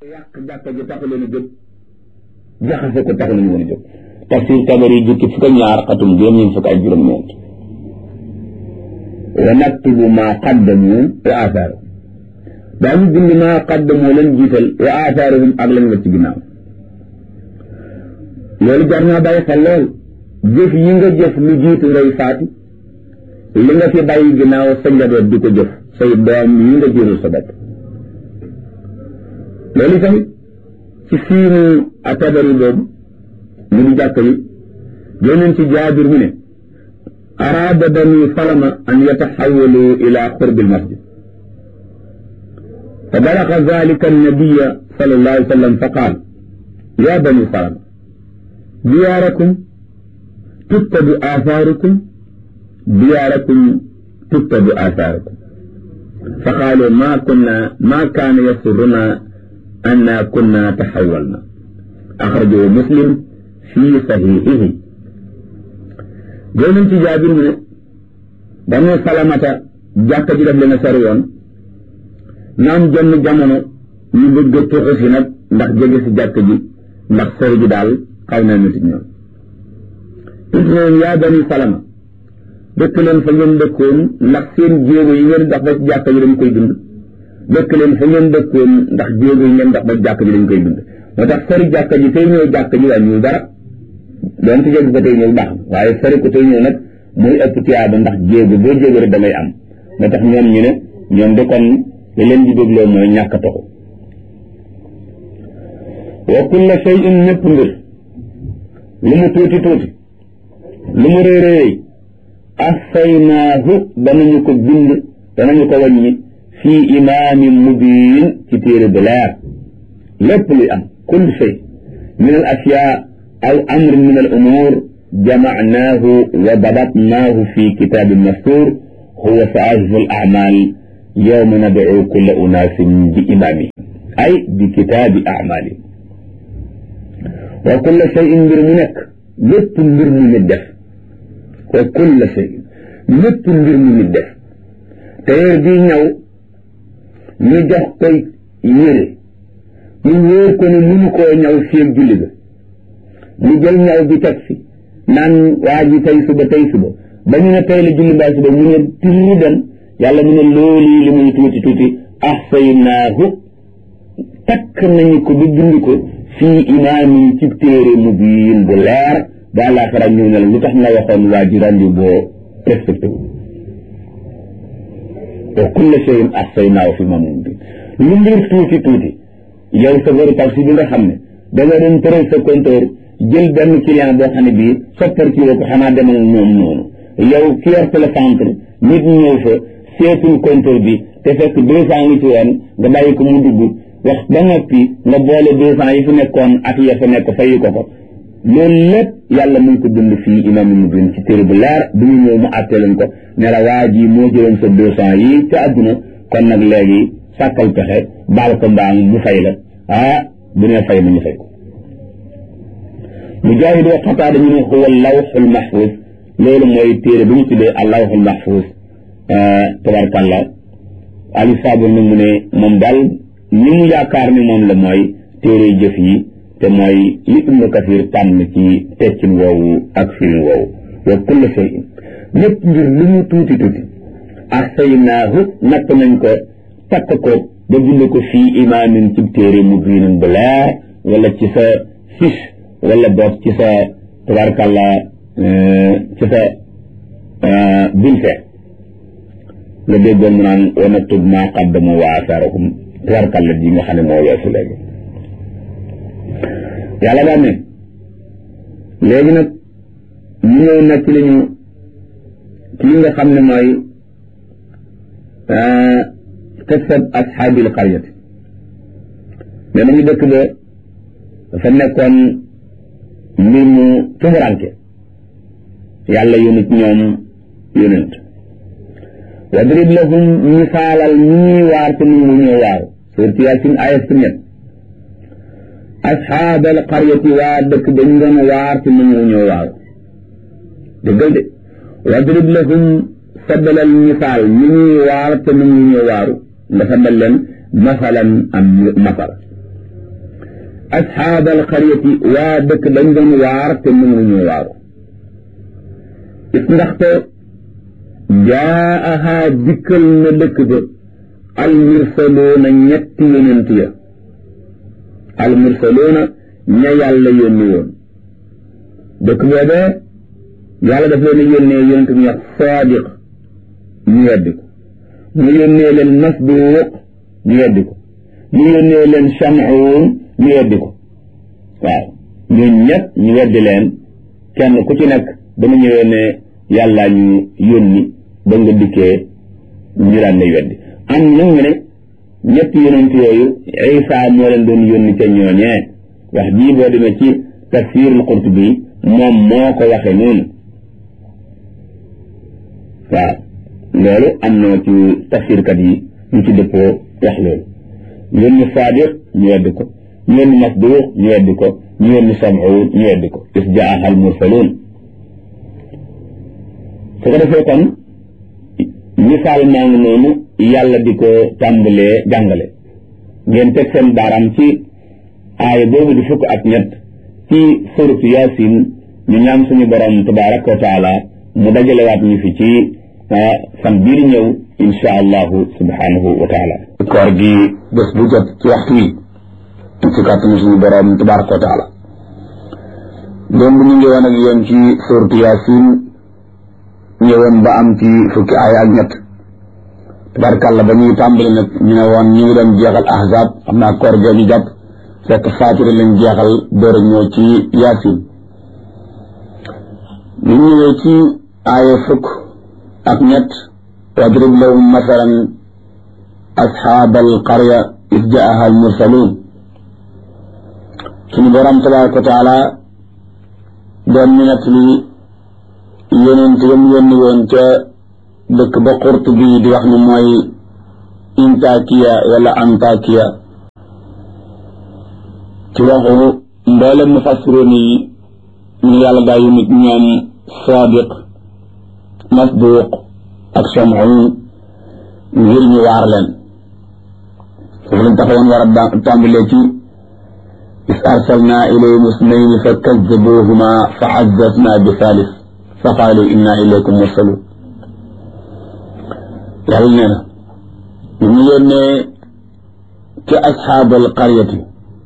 yàq jàkka ji taxu leen a jóg jaxase ko taxu leen woon a jóg tafsir tabari jukki fukk ak ñaar xatum juróom ñeent fukk ak juróom ñeent wa naktubu maa qaddamu wa aathaarahum daañu bind maa qaddamu leen jiital wa aathaarahum ak lañ la ci ginnaaw loolu jar naa bàyyi xel lool jëf yi nga jëf lu jiitu ngay faatu li nga fi bàyyi ginnaaw sa njaboot di ko jëf say doom yi nga jëral sa bopp loolu tamit ci fiimu atabari boobu mu di jàkk yi génneen ci jaabir mu ne araada bani salama an yataxawalu ila qurbi almasjid fa balaga dalika annabiya sallallahu alayhi wa sallam fa qaal ya bani salama diyaarakum tuttabu athaarukum diyaarakum tuttabu athaarukum fa qaalu ma kunna ma kaana yasuruna anna kunna taxawalna axrajahu muslim fi saxiixihi jël ci jaabir mu ne banu salamata jàkka ji def leen a sori woon naam jonn jamono ñu bëgg a tuxu si nag ndax jege si jàkka ji ndax sori ji daal xaw na nit ñoom it noon yaa bani salama dëkk leen fa ngeen dëkkoon ndax seen jéego yi ngeen dox ba ci jàkka ji dañ koy dund dëkk leen fa ngeen dëkkoon ndax jéego yi ngeen dox ba jàkka ji dañ koy dund moo tax sori jàkka ji tey ñëw jàkka ji wàññiwul dara doon ci jéego ba tey ñëw baax na waaye sori ko tey ñëw nag muy ëpp tiyaaba ndax jéego boo jéego rek damay am moo tax ñoom ñu ne ñoom de kon li leen di dégloo mooy ñàkk a toxu wa kulla shay'in népp mbir lu mu tuuti tuuti lu mu réy réy assaynaahu danañu ko bind danañu ko wàññi fii imaamin mubiin ci téere bu leer lépp luy am kull shay min al ashyaa aw amrin min al umuur jamacnaahu wa dabatnaahu fi kitaabin mastuur huwa saahifu al acmaal yowma nadcu kulla unaasin bi imaami ay bi kitaabi acmaali wa kulla shayin mbir mu nekk lépp mbir mu nit def wa kulla shayin lépp mbir mu nit def téyeer bii ñaw ñu jox ko yére ñu wóor ko ne mënu koo ñaw fii julli ga mu jël ñaw bi teg fi naan waa ji tey suba tey suba ba ñu ne tey la julli mbaa suba mu ne tiri dem yàlla mu ne loolu li muy tuuti tuuti ahsaynaahu takk nañu ko ba bind ko fii imaamin ci téere mubiin bu leer ba àllaaxira ñëw ne la lu tax nga waxoon waa ji rendi boo respecté wu wa kulla shay'in ahsaynaahu fi imaamin mubiin lu mbir tuuti tuuti yow sa veru taxi bi nga xam ne da nga doon tëral sa compteur jël benn client boo xam ne bii soppar ci ko xanaa demal moom noonu yow ki yor télécentre nit ñëw fa seetul compteur bi te fekk deux cent ngi ci woon nga bàyyi ko mu dugg wax ba noppi nga boole deux cent yi fi nekkoon ak ya fa nekk fayi ko ko loolu lépp yàlla mu ngi ko dund fii imaam mu bin ci téere bu leer bu ñu ñëw mu àttee leen ko ne la waa ji moo jëloon sa deux cent yi ca àdduna kon nag léegi sàkkal pexe baal ko mbaam mu fay la ah bu nee fay ma ñu fay ko mujaahid wa xataa dañu ne huwa lawxul mahfuus loolu mooy téere bu ñu tuddee al lawxul mahfuus tabarkàllah ali saabur nag mu ne moom daal ni mu yaakaar ni moom la mooy téere jëf yi te mooy li ibnu kasir tànn ci teccin woowu ak firin woowu wa kulla shay'in lépp mbir lu mu tuuti tuuti ahsaynaahu natt nañ ko takk ko ba bind ko fii imaamin ci téere mu biinin bu leer wala ci sa fiche wala boog ci sa tabarkàllah ci sa bulletin nga déggoon mu naan wa naktub maa qaddamu wa asaarahum tabarkàllah ji nga xam ne moo weesu léegi yàlla daan ne léegi nag ñu ñëw nekk li ñu ci nga xam ne mooy qissat ashaabil qaryati mais nañu dëkk ba dafa nekkoon mbir mu tumuranke yàlla yónit ñoom yónent wadrib lahum misaalal ñi ñuy waar te nu mu ñëw waaw suurti yaasin ayat si ñett asxaabal qaryati waa dëkk dañ doon waar te nu mu ñëw waaw dëggal de wadrib lahum saddalal misaal ñi ñuy waar te nu mu ñëw waaru nga saddal leen masalan am masal asxaabal xaryati waa dëkk dañ doon waar te mënuñu waaru it ndaxte jaaha dikkal na dëkk ba almursaloona ñetti yonent ya almursaloona ña yàlla yónni woon dëkk boobee yàlla daf leen yónnee yonent mu wax saadiq ñu weddi ko mu yónnee leen masduuq ñu weddi ko mu yónnee leen shamuun ñu weddi ko waaw ñun ñett ñu weddi leen kenn ku ci nekk dama ñëwee ne yàllaa ñu yónni ba nga dikkee ñu daan lay weddi am nag ñu ne ñetti yonent yooyu Isa moo leen doon yónni ca ñooñee wax jii boo demee ci tafsirul Qurtubi moom moo ko waxe noonu waaw loolu am na ci tafsirkat yi ñu ci dëppoo wax loolu ñu yónni Saadiq ñu weddi ko ñu yónni Masduuq ñu weddi ko ñu yónni Sam'uun ñu weddi ko is jaaha al mursaluun su ko defee kon misaal maa ngi noonu yàlla di ko tàmbalee jàngale ngeen teg seen baaraam ci aaya boobu di fukk ak ñett ci suratu yaasin ñu ñaan suñu borom tabaraka wa taala mu dajalewaat ñu fi ci fan bii di ñëw insha allahu subhanahu wa taala koor gi bés bu jot ci waxtu wi ci kàttanu suñu borom tabaraka wa taala démb ñu ngi woon ak yéen ci suratu yaasin ñëwoon ba am ci fukki aaya ak ñett tabarkàlla ba ñuy tàmbali nag ñu ne woon ñu ngi doon jeexal ahzab xam naa koor gee ñu jàpp fekk faatira lañ jeexal door a ñëw ci yaasin ñu ñëwee ci aaya fukk ak ñett wadrib lahum masalan asxaabal qarya is jaaha al mursaluun suñu borom tabaraka wa taala doon ñu nett li yonent yam yónni woon ca dëkk ba xurt bi di wax ni mooy intakiya wala antakiya ci waxu mboolem mufassiroon yi ñu yàlla daa yu nit ñoom sadiq masduq ak shamuun ngir ñu waar leen foofu lañ taxawoon war a tàmbalee ci is arsalna ilayhim isnayni fa kazzabuhuma fa azzazna bi thalith fa qaalu inna ilaykum mursalun yàlla nee na ñu ñu yónnee ci asxaabal qaryati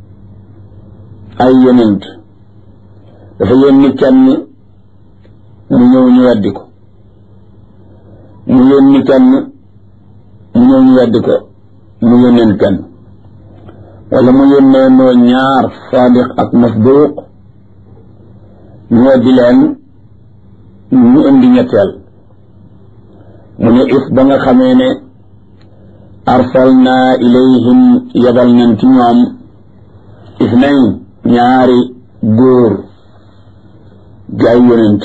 ay yonent dafa yónni kenn mu ñëw ñu weddi ko mu yónni kenn mu ñëw ñu weddi ko mu yónneen kenn wala mu yónnee noo ñaar saadiq ak masduuq ñu weddi leen ñu indi ñetteel mu ne is ba nga xamee ne arsalna ilayhim yabal nañ ci ñoom isnayn ñaari góor di ay yonent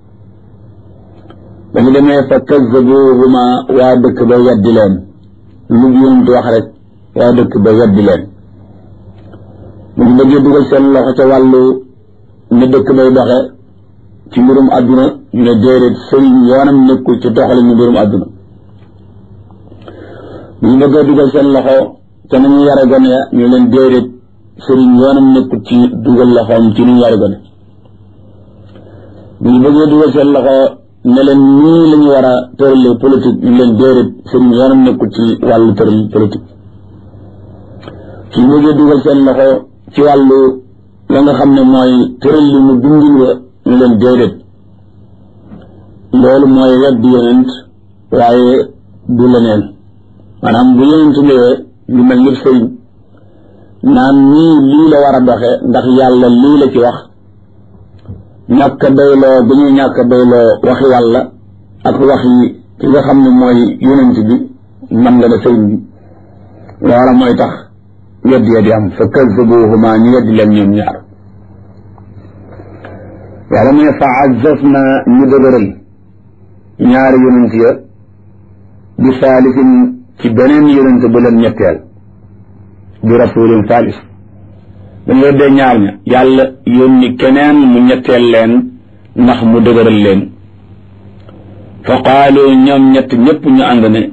ba ñu demee fa kazzabuhuma waa dëkk ba weddi leen lu yonent wax rek waa dëkk ba weddi leen mu ngi bëggee dugal seen loxo ca wàllu ne dëkk bay doxe ci mbirum àdduna ñu ne déedéet sëriñ yoonam nekkul ci doxale ñu mbirum àdduna bu ñu bëggee dugal seen loxo te nañu yare gone ya ñu leen déedéet sëriñ yoonam nekkul ci dugal loxoom ci ñu yare gone bu ñu bëggee dugal seen loxo ne leen nii la ñu war a tëralee politique ñu leen déedéet sëriñ yoonam nekkul ci wàllu tëral politique su ñu bëggee dugal seen loxo ci wàllu la nga xam ne mooy tëral li mu dundin wa ñu leen déedéet loolu mooy weddi yonent waaye du leneen maanaam bu yonent ñëwee lu mel ni sëriñ naan nii lii la war a doxe ndax yàlla lii la ci wax ñàkk bayloo bi ñuy ñàkk bayloo waxi yàlla ak waxi ki nga xam ne mooy yonent bi man nga ne sëriñ bi loola mooy tax weddi ya di am fa kazzabuhuma ñu weddi leen ñoom ñaar yàlla mu ne fa azzazna ñu dëgëral ñaari yonent ya bi saalisin ci beneen yonent bu leen ñetteel bi rasulin saalis dañ weddee ñaar ña yàlla yónni keneen mu ñetteel leen ndax mu dëgëral leen fa qaalu ñoom ñett ñëpp ñu ànd ne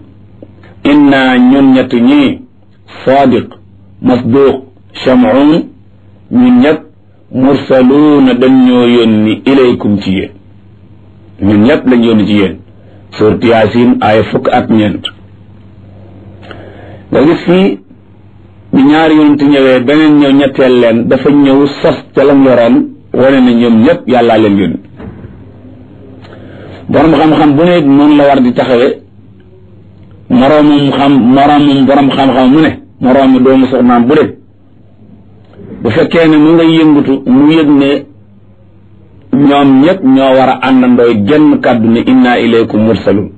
inna ñun ñett ñii sadiq masduq shamuun ñun ñëpp mursaluuna dañ ñoo yónni ilaykum ci yéen ñun ñëpp lañ yónni ci yéen suurat yaasin aaya fukk ak ñeent nga gis fii bi ñaari yonent ñëwee beneen ñëw ñetteel leen dafa ñëw sos ca lam yoroon wane na ñoom ñëpp yàllaa leen yónni borom xam-xam bu ne noonu la war di taxawee moroomum xam moroomum borom xam-xam mu ne moroomi doomu soxnaam bu de bu fekkee ne mu nga yëngutu mu yëg ne ñoom ñëpp ñoo war a àndandooy genn kàddu ne inna ilaykum mursalun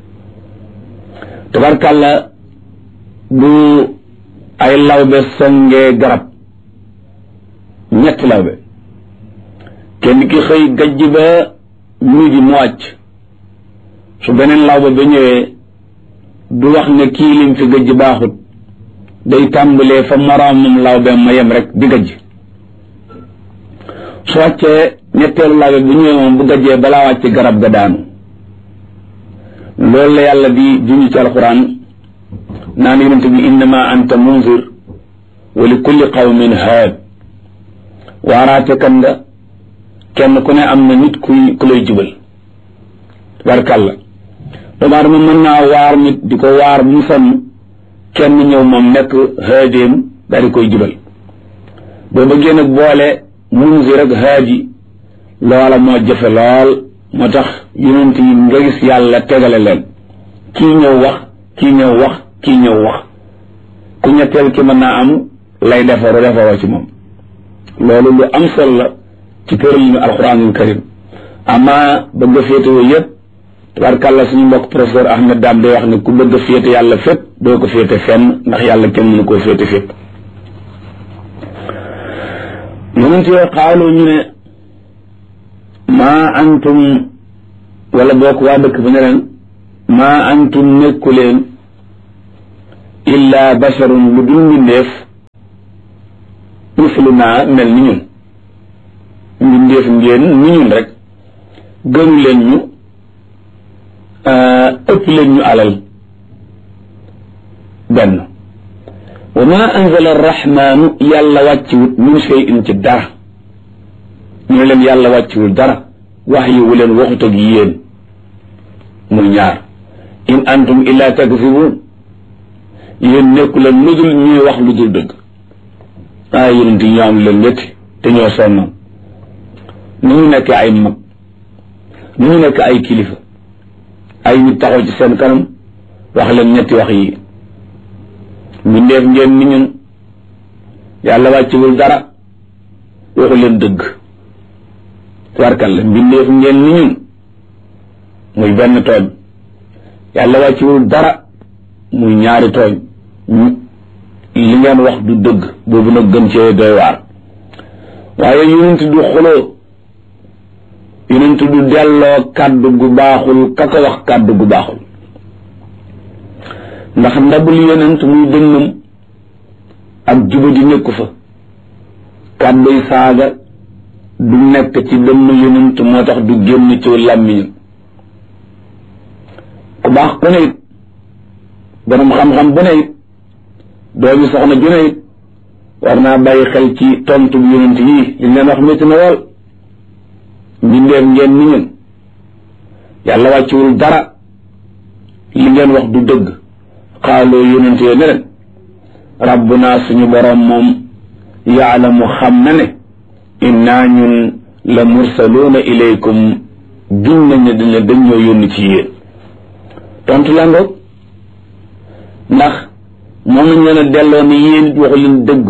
tabarkàlla bu ay lawbe songee garab ñetti lawbe kenn ki xëy gajj ba midi mu wàcc su beneen lawbe ba ñëwee du wax ne kii lim fi gajj baaxut day tàmbalee fa moroomam lawbe ma yem rek di gajj su wàccee ñetteelu lawbe bu ñëwee moom bu gajjee balaa wàcc garab ga daanu loolu la yàlla di junj ci alxuraan naan yonente bi innama anta munzir wa li kulli qawmin haad waaraate kan nga kenn ku ne am na nit kuy ku lay jubal barkàlla doomu aadama mën naa waar nit di ko waar bu mu sonn kenn ñëw moom nekk haadéem daal di koy jubal boo bëggee nag boole munzir ak haadi loola moo jëfe lool moo tax yonent yi nga gis yàlla tegale leen kii ñëw wax kii ñëw wax kii ñëw wax ku ñetteel ki mën naa am lay defaru defaroo ci moom loolu lu am solo la ci tëralinu alquranul karim ama bëgg a féetewoo yëpp tabarkàlla suñu mbokk professeur Ahmed Dame day wax ne ku bëgg a féete yàlla fépp doo ko féete fenn ndax yàlla kenn mënu koo féete fépp yonent yooyu xaaloo ñu ne maa antum wala bokk waa dëkk ba ne leen maa antum nekku leen illa basharun lu dul mbindeef misluna mel ni ñun mbindeef ngeen ni ñun rek gënu leen ñu ëpp leen ñu alal benn wa ma anzala arrahmanu yàlla wàcciwut min shay'in ci dara ñu ne leen yàlla wàcciwul dara wax yi wu leen waxut ak yéen muy ñaar in antum illa takzibun yéen nekku leen lu dul ñuy wax lu dul dëgg ah yonent yi ñoo am leen métti te ñoo sonnoon ni ñu nekk ay mag ni ñu nekk ay kilifa ay nit taxaw ci seen kanam wax leen ñetti wax yi mbindeef ngeen ni ñun yàlla wàccewul dara waxu leen dëgg warkal la mbindeef ngeen ni ñun muy benn tooñ yàlla wàccewul dara muy ñaari tooñ li ngeen wax du dëgg boobu nag gën cee doy waar waaye yonent du xuloo yonent du delloo kàddu gu baaxul ka ko wax kàddu gu baaxul ndax ndabul yonent muy dënnam ak juba di nekku fa kàdduy saaga du nekk ci dënn yonent moo tax du génn ci làmmiñam ku baax ku ne it borom xam-xam bu ne it doomi soxna ju ne it war naa bàyyi xel ci tontu bu yonent yii li leen wax métti na lool mbindeef ngeen ni ñun yàlla wàcciwul dara li ngeen wax du dëgg xaaloo yonent yee ne leen rabbuna suñu borom moom yaalamu xam na ne innaa ñun la mursaluuna ilaykum gin nañ ne dañ dañ ñoo yónni ci yéen tontu la ngoog ndax moom nañ leen a delloo ni yéen waxu leen dëgg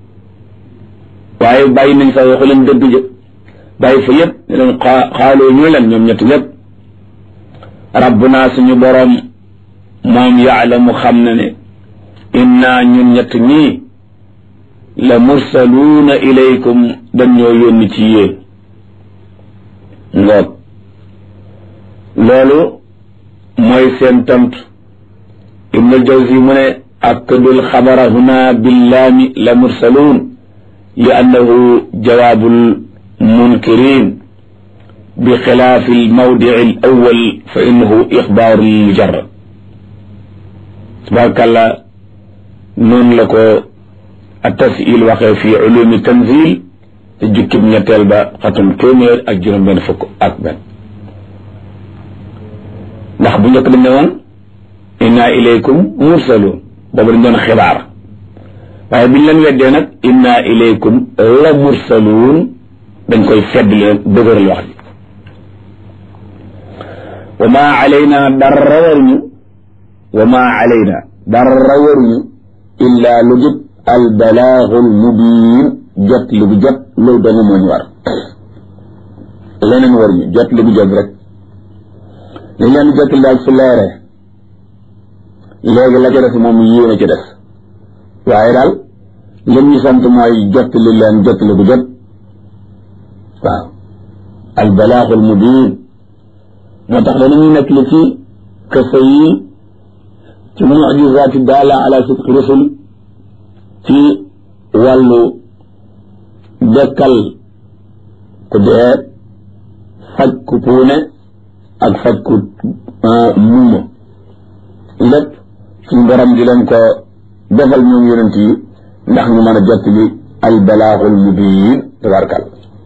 waaye bàyyi nañ fa waxu leen dëgg jë bàyyi fa yëpp ne leen xaaloo ñu leen ñoom ñett ñëpp rabbuna suñu boroom moom yaalamu xam na ne inna ñun ñett ñii la mursaluuna ilaykum dañ ñoo yónni ci yéen ngoog loolu mooy seen tontu ibn al-Jawzi mu ne akkadul xabara huna billaami la mursaluun li annahu jawaabul munkirin bi xilaafi almawdici al awal fa innahu ixbaaru mujarrad tabarakàllah noonu la ko ak tasil waxee fii ulumi tanzil te jukkib ñetteel ba xatum téeméer ak juróom benn fukk ak benn ndax bu njëkk dañ ne woon inna ilaykum mursalun boobu dañ doon xibaar waaye biñ leen weddee nag inna ilaykum la mursaluun dañ koy fedd leen dëgëral wax ji wa ma alayna dara waruñu wa ma alayna dara waruñu illa lu jub al balaagul mubiin jot li bu jot loolu dong moo ñu war leneen waruñu jot li bu jot rek li leen jot daal su leeree léegi la ca des moom yéen a ci des waaye daal lim ñu sant mooy jot li leen jot li bu jot waaw al balaagul mubiin moo tax danañuy nekk li ci kese yi ci mujizaati daala ala sidqi rusul ci wàllu dekkal ku dee faj ku puune ak faj ku muuma lépp suñ borom di leen ko defal ñoom yonent yi ndax ñu mën a jot li al balaaxul mubiin tabarkal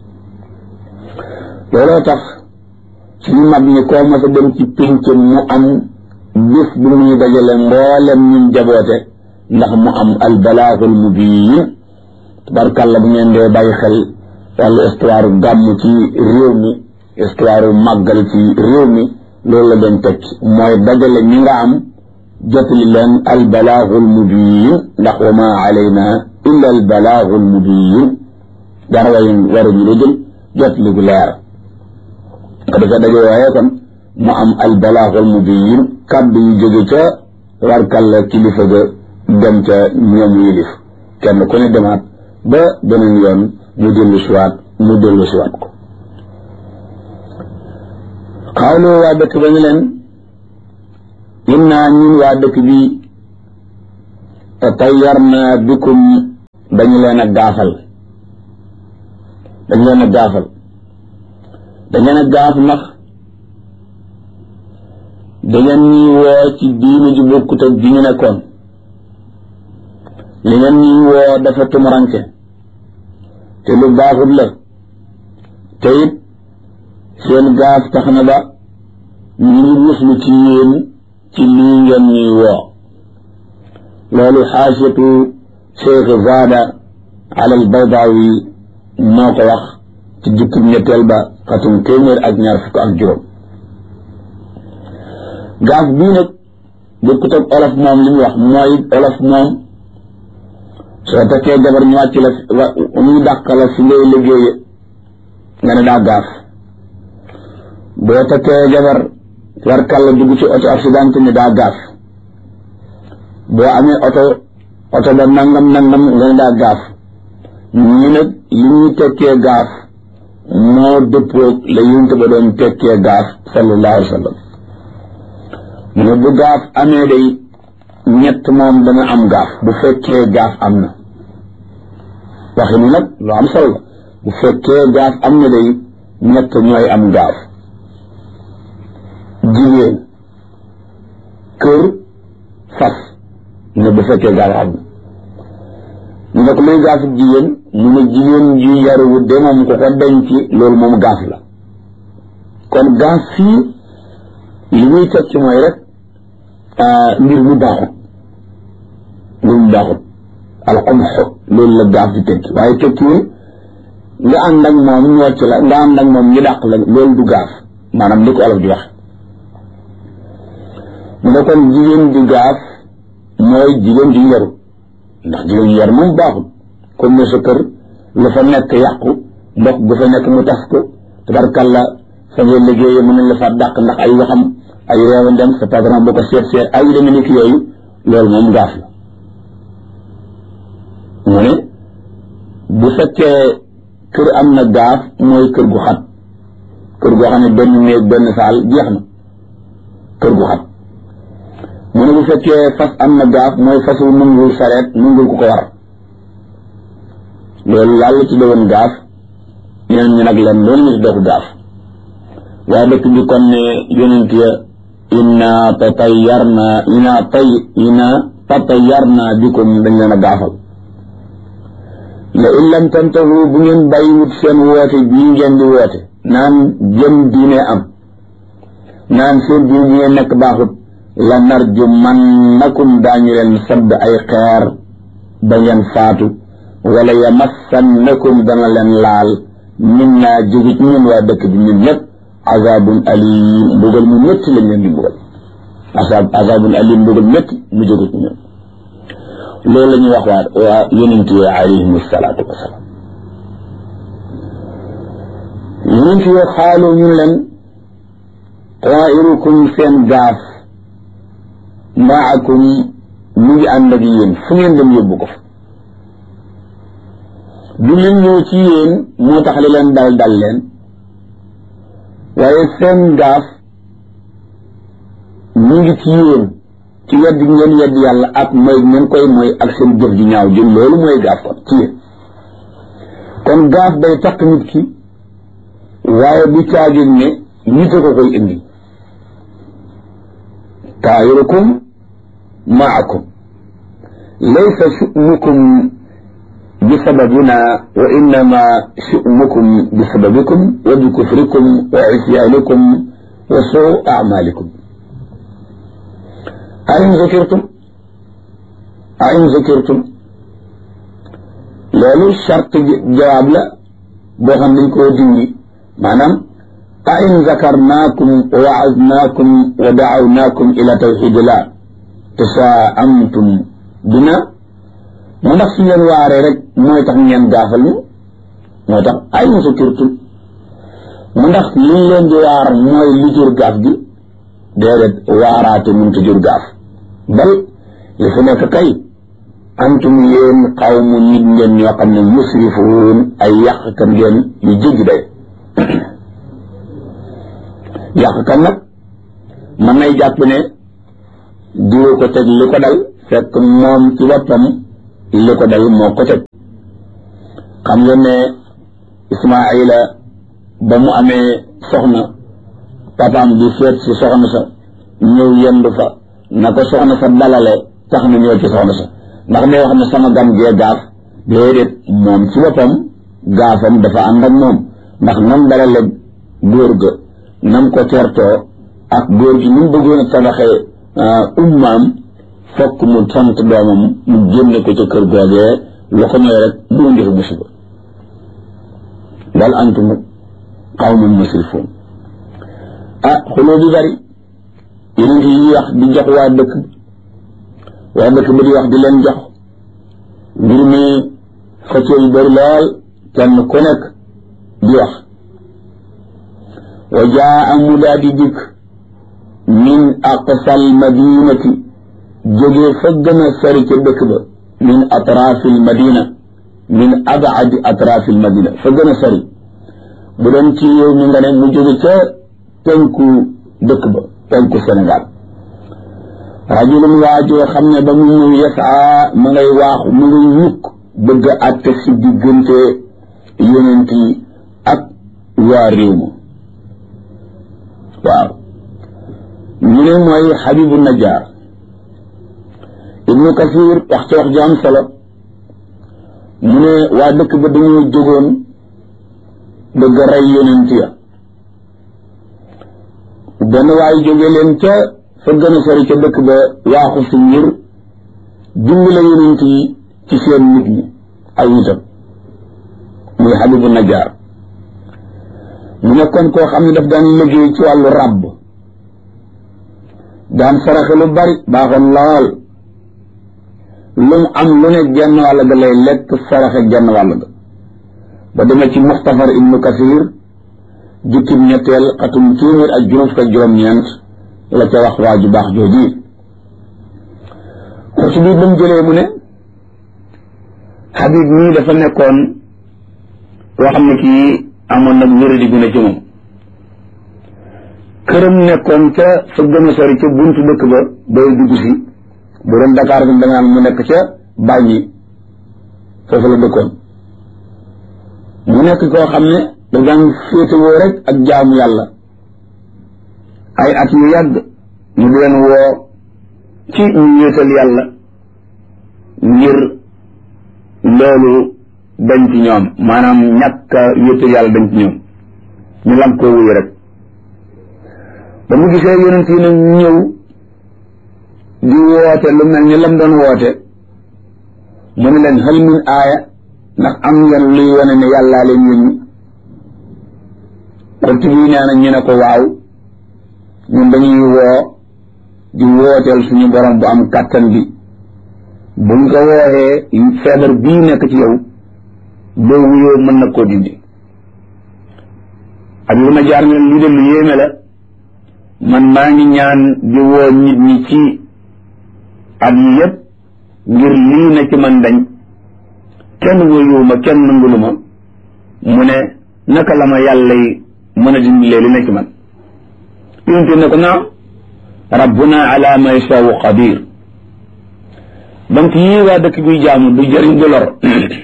looloo tax suñu mag ñi koo mos a dem ci pénc mu am bis bu muy dajale mboolem ñun jaboote ndax mu am al balaaxul mubiin tabarkalla bu ngeen dee bàyyi xel wàllu histoire gàmm ci réew mi histoire màggal ci réew mi loolu la doon teg mooy dajale ñi nga am jotali leen al balaaxul mubiin ndax wa ma alayna illa al balaaxul mubiin dara way waruñu lu dul jotali gu leer ko defee daje waaye kon mu am al balaaxul mubiin kàddu yu jóge ca warkalla kilifa ga dem ca ñoom yilif kenn ku ne demaat ba beneen yoon mu dellu siwaat mu dellu siwaat ko xawlu waa dëkk ba ñu leen innaa ñun waa dëkk bi tatayyarna bikum dañu leen a gaafal dañu leen a gaafal dañu leen a gaaf ndax dangeen ñuy woo ci diine ju bokkut ak ji ñu nekkoon li ngeen ñuy woo dafa tumuranke te lu baaxut la te it seen gaaf tax na ba ñu ngi muslu ci yéen ci lii ngeen ñuy woo loolu xaasiyatu cheikh zaada ala al baydawi moo ko wax ci jukkib ñetteel ba xatum téeméer ak ñaar fukk ak juróom gaaf bii nag bokkut ak olof moom li mu wax mooy olof moom soo takkee jabar ñu wàcc la muy dàq la fi ngay liggéeye nga ne daa gaaf boo takkee jabar warkal la dugg ci auto accident ni daa gaaf boo amee oto oto ba nangam nangam nga ne daa gaaf ñu nag li ñuy tekkee gaaf moo dëppoog la yunt ba doon tekkee gaaf sallallahu alayhi wa sallam mu ne bu gaaf amee day ñett moom dana am gaaf bu fekkee gaaf am na waxi ni nag lu am solo la bu fekkee gaaf am na day ñett ñooy am gaaf jigéen kër fas ne bu fekkee gaaf am na ñu ne ko luy gaafu jigéen mu ne jigéen ji yaruwu de moom ko ko denc loolu moom gaaf la kon gaaf fii li muy tekki mooy rek mbir mu baaxut mbir mu baaxut alxumx loolu la gaaf di tekki waaye tekkiwul nga ànd ak moom ñocc la nga ànd ak moom ñu dàq la loolu du gaaf maanaam li ko olof di wax mu ne kon jigéen di gaaf mooy jigéen di yaru ndax jigéen di yaru moom baaxut comme ne sa kër lu fa nekk yàqu mbokk bu fa nekk mu tas ko tabarkalla fa ngay liggéeye mën nañ la fa dàq ndax ay waxam ay réew ndem sa patron boo ko seet seet ay deme nekk yooyu loolu moom gaaf la mu ne bu fekkee kër am na gaaf mooy kër gu xat kër goo xam ne benn néeg benn saal jeex na kër gu xat mu ne bu fekkee fas am na gaaf mooy fasu nungul sareet nungul ku ko war loolu yàlla ci doon gaaf ñeneen ñu nag leen loolu ñu ci dooku gaaf waa dëkk bi kon ne yonent ya inna tatayarna inna tay inna tatayarna bikum dañ leen a gaafal la in lam tantahu bu ngeen bàyyiwut seen woote bii ngeen di woote naan jëm diine am naan seen diine bi ngeen nekk baaxut la narju man nakum daañu leen sadd ay xeer ba ngeen faatu wala yamassannakum dana leen laal min naa jóge ci ñun waa dëkk bi ñun ñëpp azabun alim mbugal mu métti lañ leen di mbugal azab azabun alim mbugal métti mu jóge ci ñun loolu la ñuy wax waa waa yonent yi alayhim salaatu wasalaam yonent yi xaalu ñun leen tairukum seen gaaf maakum mu ngi ànd ak yéen fu ngeen dem yóbbu ko fa du leen ñëw ci yéen moo tax li leen dal dal leen waaye seen gaaf mu ngi ci yéen ci wedd ngeen wedd yàlla ak mooy ngeen koy mooy ak seen jëf ju ñaaw jëm loolu mooy gaaf kon ci yéen kon gaaf day takk nit ki waaye bu caagin ne nit a ko koy indi taayirukum maakum laysa shu'nukum bi sababina wa innama shu'nukum bi sababikum wa bi kufrikum wa isyaanikum wa suu amalikum ain zakirtum ain zakirtum loolu charte jawaab la boo xam dañ koo dindi maanaam ain zakarnaakum wa waaznaakum wa dacawnaakum ila tawxidillah tasaamtum bina mu ndax su ngeen waaree rek mooy tax ngeen gaafal ñu moo tax ain zakirtum mu ndax liñ leen di waar mooy li jur gaaf gi déedéet waaraate mënta jur gaaf bal li fi nekk kay antum yéen xawmu nit ngeen ñoo xam ne musrifuun ay yàqkat ngeen yu jéggi day yàqkat nag mën nay jàpp ne diwa ko teg li ko dal fekk moom ci boppam li ko dal moo ko teg xam ngeen ne Ismaayila ba mu amee soxna papaam di seet si soxna sa ñëw yendu fa na ko soxna sa dalale tax na ñëw ci soxna sa ndax day wax ne sama gan gee gaaf déedéet moom ci boppam gaafam dafa ànd ak moom ndax nam dalale góor ga nam ko tertoo ak góor gi ni mu bëggoon a tabaxee ummaam fokk mu sant doomam mu génne ko ca kër googee lu ko ñëw rek mu indi fa musiba bal antum qawmun musrifuun ah xuloo bi bari yeneen yi wax di jox waa dëkk waa dëkk ba di wax di leen jox mbir mi xëccoo yu bëri lool kenn ku nekk di wax wa jaa mu daa di dikk min aqsal madinati jógee fa gën a sori ca dëkk ba min atraafil madina min abaadi atraafil madina fa gën a sori bu doon ci yow mi nga ne mu jóge ca penku dëkk ba penku Sénégal rajulun waajoo xam ne ba mu ñëw yasaa ma ngay waaxu mu ngay yukk bëgg a àtte si diggante yonent yi ak waa réew ma waaw ñu ne mooy Habibu Najjar Ibnu Kasir wax ci wax ju am solo mu ne waa dëkk ba dañoo jógoon bëgg a rey yonent ya benn waay jóge leen ca fa gën a sori ca dëkk ba waaxu si ngir dimbale yonent yi ci seen nit ñi ay nitam muy Habibu Najjar mu nekkoon koo xam ne daf daan liggéey ci wàllu ràbb daan saraxe lu bari baaxoon lool lu mu am lu ne genn wàll ga lay lekk saraxe genn wàll ga ba demee ci Muxtasar Ibnu Kasir jukkib ñetteel xatum téeméer ak juróom fukk ak juróom-ñeent la ca wax waa ju baax jooji xurtu bi ba mu jëlee mu ne Habib mii dafa nekkoon koo xam ne kii amoon nag wéradi gu ne ci moom këram nekkoon ca fa gën a sori ca buntu dëkk ba bay dugg si bu doon Dakar fi da naan mu nekk ca bàññi foofu la dëkkoon mu nekk koo xam ne da daan féetewoo rek ak jaamu yàlla ay at yu yàgg ñu di leen woo ci ñu wéetal yàlla ngir loolu dañ ci ñoom maanaam ñàkk a wéetal yàlla dañ ci ñoom ñu lam koo wuyu rek ba mu gisee yonent yi nag ñëw di woote lu mel ni lam doon woote mu ne leen hal min aaya ndax am ngeen luy wane ne yàllaa leen yónni xulti bii nee na ñu ne ko waaw ñun dañuy woo di wooteel suñu borom bu am kàttan bi buñ ko wooxee feebar bii nekk ci yow boo wuyoo mën na koo dindi ak lu ma jaar ne lii de lu yéeme la man maa ngi ñaan di woo nit ñi ci at yi yépp ngir lii na ci man dañ kenn wuyuwuma kenn nanguluma mu ne naka la ma yàlla yi mën a dindilee li na ci man yonente ne ko naam rabbuna ala ma yashaau qadir donc yii waa dëkk bi jaamu du jëriñ du lor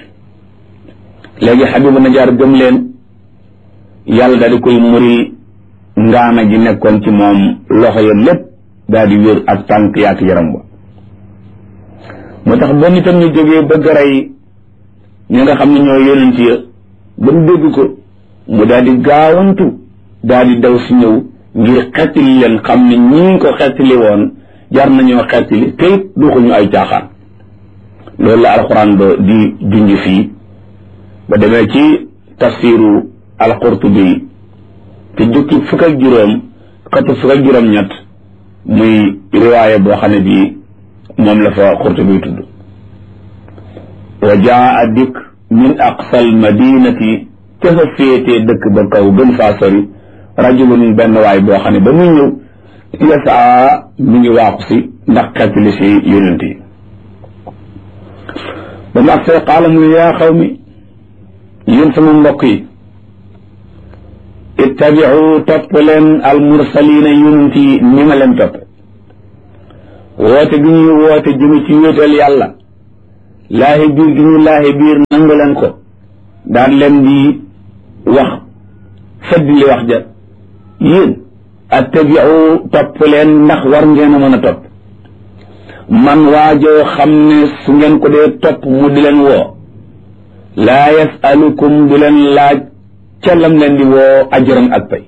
léegi xabibu najaar gëm leen yàlla daal di koy muri ngaana ji nekkoon ci moom loxo ya lépp daal di wér ak tànk yaak yaram ba moo tax ba nitam ñu jógee bëgg rey ñi nga xam ne ñoo yonent ya ba mu dégg ko mu daal di gaawantu daal di daw si ñëw ngir xettili leen xam ne ñii ko xettili woon jar nañoo xettili te it duxuñu ay caaxaan loolu la alxuraan ba di junj fii ba demee ci tafsiru alqurtubi te jukki fukk ak juróom xëtu fukk ak juróom ñett muy riwaaya boo xam ne bii moom la fa qurtubi tudd wa jaa dikk min aqsal madinati ca fa féetee dëkk ba kaw gën faa sori rajulun benn waay boo xam ne ba muy ñëw yasaa mi ngi waaxu si ndax xettali si yonent yi ba mu agsee qaala mu ne yaa xaw mi yéen sama mbokk yi ittabiu topp leen almursalina yonent yi ni ma leen topp woote gi ñuy woote jëme ci wéetal yàlla laahi biir gi ñu laahi biir nangu leen ko daan leen di wax feddi li wax ja yéen attabiu topp leen ndax war ngeen a mën a topp man waajoo xam ne su ngeen ko dee topp mu di leen woo laa yasalukum du leen laaj ca lam leen di woo ajran ak pay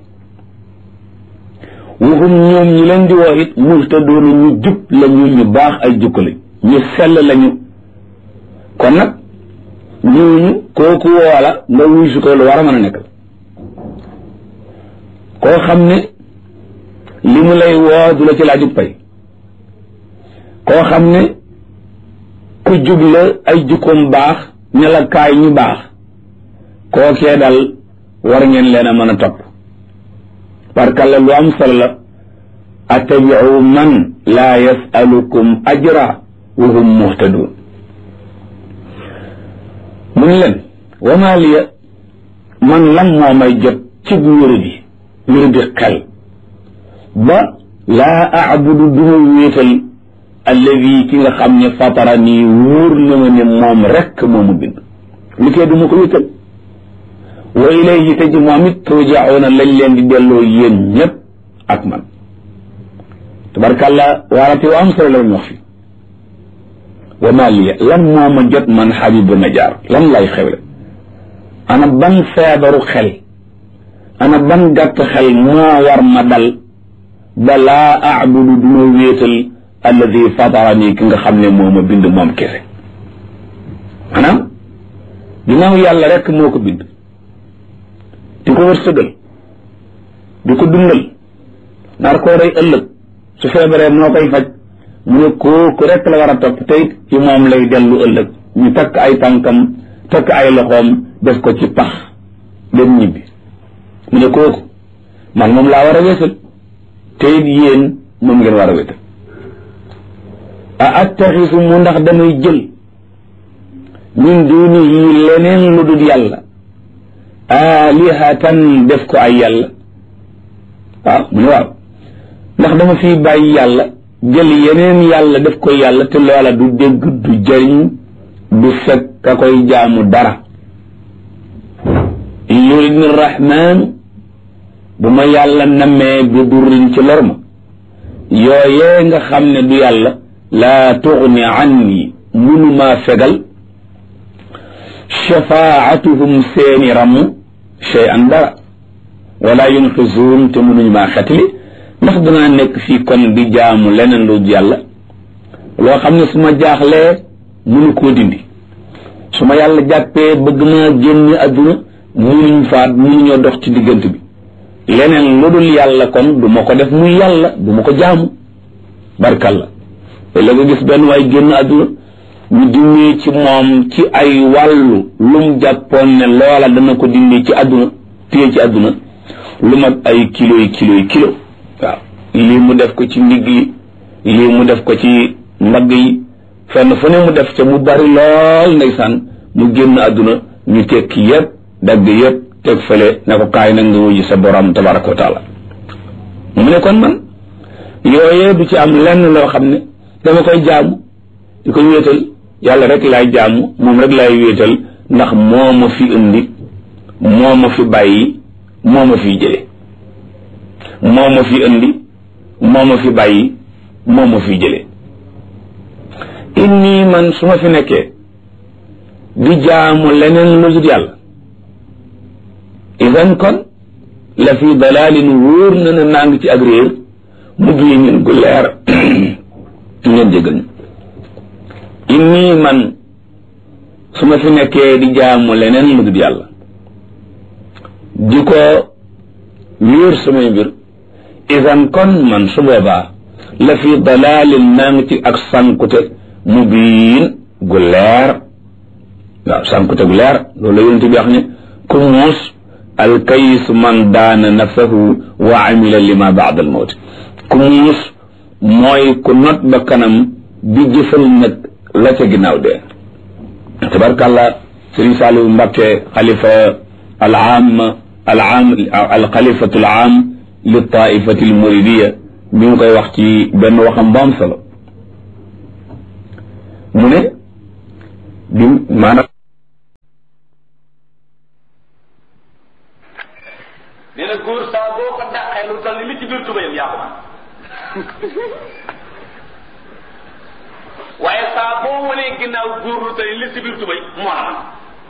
waxum ñoom ñi leen di woo it muhtadoona ñu jub lañu ñu baax ay jukka lañ ñu sell lañu kon nag ñooñu kooku woola nga wuy su ko lu war a mën a nekk koo xam ne li mu lay woo du la ci laajub pay koo xam ne ku jub la ay jukkoom baax ña la kaay ñu baax kookee dal war ngeen leen a mën a topp barkalla lu am solo la attabiu man laa yasalukum ajra wa hum muhtadun mu ne leen wama liya man lan moo may jot ci wéradi wéradi xel ba laa abudu duma wéetal alladi ki nga xam ne fatara nii wóor na ma ne moom rekk moomu bind li koy duma ko wéetal wa ilayhi te ji moom it turjauna lañ leen di delloo yéen ñépp ak man tabarkàllah waarate wa am solo la ñu wax fi wa ma liya lan moo ma jot man xabibu najaar lan lay xewle ana ban feebaru xel ana ban gàtt xel moo war ma dal ba laa abudu duma wéetal alladi fatarani ki nga xam ne moo ma bind moom kese maanaam ginnaaw yàlla rek moo ko bind di ko wërsëgal di ko dundal nar koo rey ëllëg su feebaree moo koy faj mu ne kooku rek la war a topp tey ci moom lay dellu ëllëg ñu takk ay tànkam takk ay loxoom def ko ci pax dem ñibbi mu ne kooku man moom laa war a wéetal te it yéen moom ngeen war a wéetal a attaxisu mu ndax damay jël min dunihi leneen lu dul yàlla alihatan def ko ay yàlla waaw mu ne waaw ndax dama fi bàyyi yàlla jël yeneen yàlla def ko yàlla te loola du dégg du jëriñ du fekk ka koy jaamu dara in yuridni rahmaanu bu ma yàlla nammee bi durrin ci lor ma yooyee nga xam ne du yàlla laa tugni anni munumaa fegal shafaatuhum seeni ramm shay an dara wala yunqisuun te mënuñ maa xetli ndax danaa nekk fii kon di jaamu leneen lu yàlla loo xam ne su ma jaaxlee mënu koo dindi su ma yàlla jàppee bëgg maa génn adduna mënuñ faat mënuñoo dox ci diggante bi leneen lu dul yàlla kon du ma ko def muy yàlla du ma ko jaamu barkalla te la nga gis benn waay génn adduna ñu dindi ci moom ci ay wàllu lum jàppoon ne loola dana ko dindi ci adduna téye ci adduna lu mat ay kilo yi kilo yi kilo waaw lii mu def ko ci ndigg yi lii mu def ko ci mbagg yi fenn fu ne mu def ca mu bari lool ndeysaan mu génn adduna ñu tekki yépp dagg yépp teg fële ne ko kaay nag nga wuyu sa borom tabaraka wa taala mu ne kon man yooyee du ci am lenn loo xam ne dama koy jaamu di ko wéetal yàlla rek laay jaamu moom rek laay wéetal ndax moo ma fi indi moo ma fi bàyyi moo ma fi jële moo ma fi indi moo ma fi bàyyi moo ma fi jële inni man su ma fi nekkee di jaamu leneen lu dul yàlla idan kon la fi dalalin wóor na ne naa ngi ci ak réer mu bii ñun gu leer ngeen jégal ñu inni man su ma fi nekkee di jaamu leneen lu dul yàlla di ko wéer samay mbir idan kon man su boobaa la fi dalalin naa ngi ci ak sankute mu biin gu leer waaw sankute gu leer loolu la yonente bi wax ne ku muus alkayis man daana nafsahu wa amila lima baad al mawt ku muus mooy ku not ba kanam bi jëfal nag la ca ginnaaw dee tabarkàllah sëriñ Saliou Mbakke xalifa al aam al aam al xalifatu al aam li taifati al muridiya mi ngi koy wax ci benn waxam bu am solo mu ne bi maanaam nee na góor saa boo ko dàqee lu toll ni li ci biir tubayam yaa ko man waaye saa boo wanee ginnaaw góor lu toll ni li ci biir tubay moo la man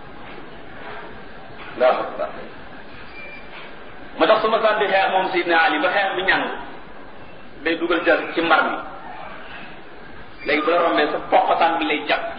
allahu akbar ma tax su ma sànni xeex moom Seydina Ali ba xeex bi ñàng day dugal jar ci mbar mi léegi bu la rombee sa poqataan bi lay jàpp